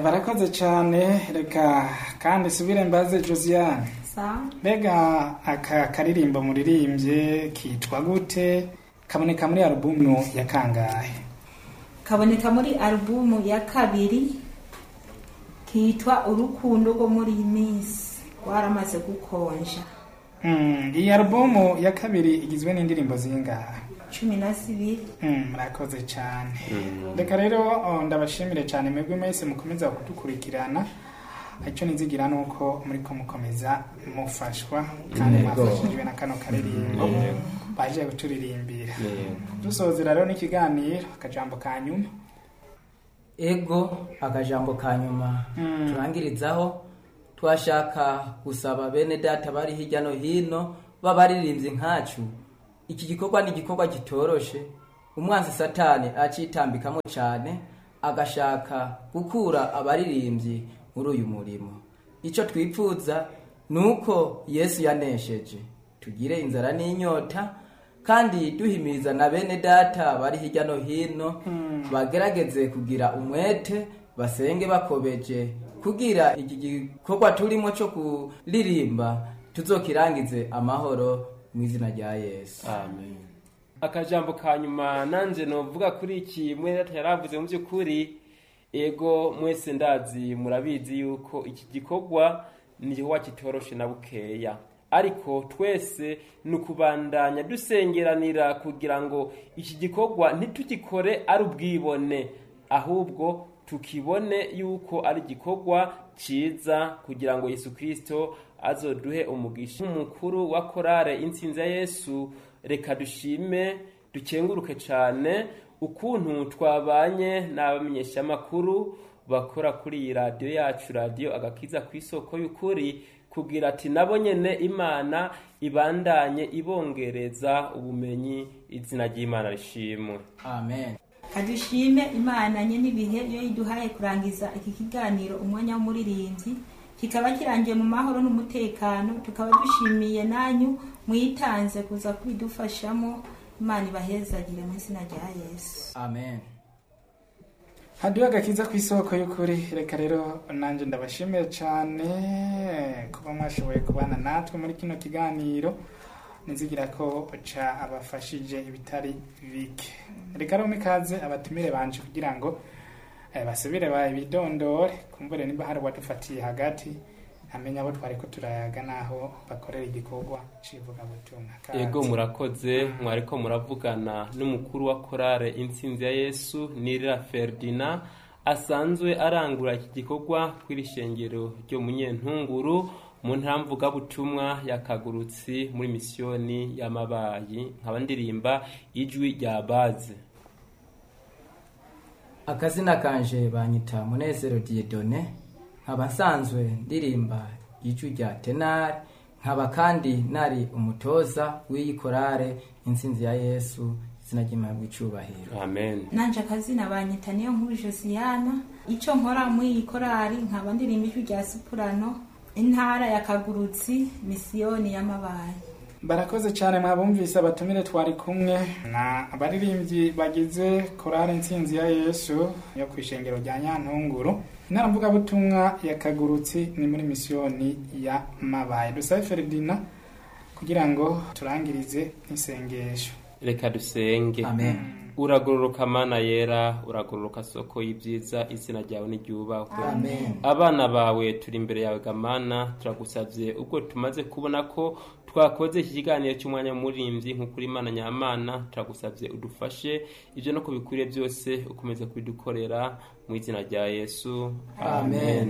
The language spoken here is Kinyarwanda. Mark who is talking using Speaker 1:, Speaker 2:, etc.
Speaker 1: barakoze cyane reka kandi subire mbaze josiane mbega aka karirimbo muririmbye kitwa gute kaboneka muri alubumu ya kangahe
Speaker 2: kaboneka muri alubumu ya kabiri kitwa urukundo rwo muri iyi minsi waramaze gukonja
Speaker 1: Mm, iyi alubumu ya kabiri igizwe n'indirimbo zingahe
Speaker 2: cumi na zibiri
Speaker 1: Mm, murakoze cyane reka rero oh, ndabashimire cyane mwebwe mwese mukomeza kudukurikirana icyo nizigira ni uko muri ko mukomeza mufashwa kandi
Speaker 3: Yego.
Speaker 1: mwafashijwe na kano karirimbo
Speaker 3: Yego.
Speaker 1: baje guturirimbira
Speaker 3: Yego.
Speaker 1: dusozera rero n'ikiganiro akajambo ka nyuma
Speaker 4: ego akajambo ka nyuma
Speaker 1: Mm.
Speaker 4: turangirizaho twashaka gusaba bene data bari hirya no hino b'abaririmbyi nkacu iki gikorwa ni igikorwa gitoroshe umwanzi satani acitambikamo cyane agashaka gukura abaririmbyi muri uyu murimo icyo twipfuza ni uko yesu yanesheje tugire inzara n'inyota kandi duhimiriza na bene data bari hirya no hino bagerageze kugira umwete basenge bakobeje kugira iki gikorwa turimo cyo kuririmba tuzokirangize amahoro mu izina rya yesu
Speaker 3: amen
Speaker 5: akajambo ka nyuma nanjye novuga kuri iki mwene data yaravuze mu by'ukuri ego mwese ndazi murabizi yuko iki gikorwa ni igikorwa kitoroshe na bukeya ariko twese ni ukubandanya dusengeranira kugira ngo iki gikorwa ntitugikore ari ubwibone ahubwo tukibone yuko ari igikorwa cyiza kugira ngo yesu kirisito azoduhe umugisha umukuru wa korale insinzi ya yesu reka dushime dukenguruke cyane ukuntu twabanye n'abamenyeshamakuru bakora kuri iyi radiyo yacu radiyo agakiza ku isoko y'ukuri kugira ati nabo nyine imana ibandanye ibongereza ubumenyi izina ry'imana rishimwe
Speaker 4: amen
Speaker 2: kadushime imana nye n'ibihe iyo yiduhaye kurangiza iki kiganiro umwanya w'umuririmbyi kikaba kirangiye mu mahoro n'umutekano tukaba dushimiye nanyu mwitanze kuza kubidufashamo imana ibahezagire mu izina rya yesu
Speaker 4: amen
Speaker 1: haduha agakiza ku isoko y'ukuri reka rero nanjye ndabashimiye cyane kuba mwashoboye kubana natwe muri kino kiganiro nizigira ko ca abafashije ibitari bike reka rero mikaze abatumire banje kugira ngo eh, basubire babidondore kumvire niba hari uwadufatiye hagati amenye abo twari ko turayaga n'aho bakorera igikorwa civugabutumwa Kaze.
Speaker 5: ego murakoze mwariko muravugana n'umukuru wa korale insinzi ya yesu nirira ferdina asanzwe arangura iki gikorwa ku iri shengero ryo munyentunguru mu ntara mvugabutumwa yakagurutsi muri misiyoni y'amabayi nkaba ndirimba ijwi rya baze
Speaker 4: akazina kanje banyita munezero diedone nkaba nsanzwe ndirimba ijwi rya tenari nkaba kandi nari umutoza w'iyi korale insinzi ya yesu izina ry'imana bw'icyubahiro
Speaker 5: amen
Speaker 2: nanje akazina banyita niyo nkuru josiyana icyo nkora muri iyi korari nkaba ndirimba ijwi rya sipurano intara ya kagurutsi misiyoni y'amabayi
Speaker 1: barakoze cyane mwabumvise abatumire twari kumwe na abaririmbyi bagize korali insinzi ya yesu yo ku ishengero rya nyantunguru intara mvugabutumwa ya kagurutsi ni muri misiyoni ya mabaye dusabe feridina kugira ngo turangirize isengesho
Speaker 5: reka dusenge
Speaker 4: amen
Speaker 5: uragororoka mana yera uragororoka soko y'ibyiza izina ryawe n'iryubahwe
Speaker 4: Amen.
Speaker 5: abana bawe turi imbere yawe gamana turagusabye ubwo tumaze kubona ko twakoze iki kiganiro cy'umwanya w'umurimbyi nk'ukuri imana nyamana turagusabye udufashe ibyo no kubikwiriye byose ukomeze kubidukorera mu izina rya yesu
Speaker 4: Amen.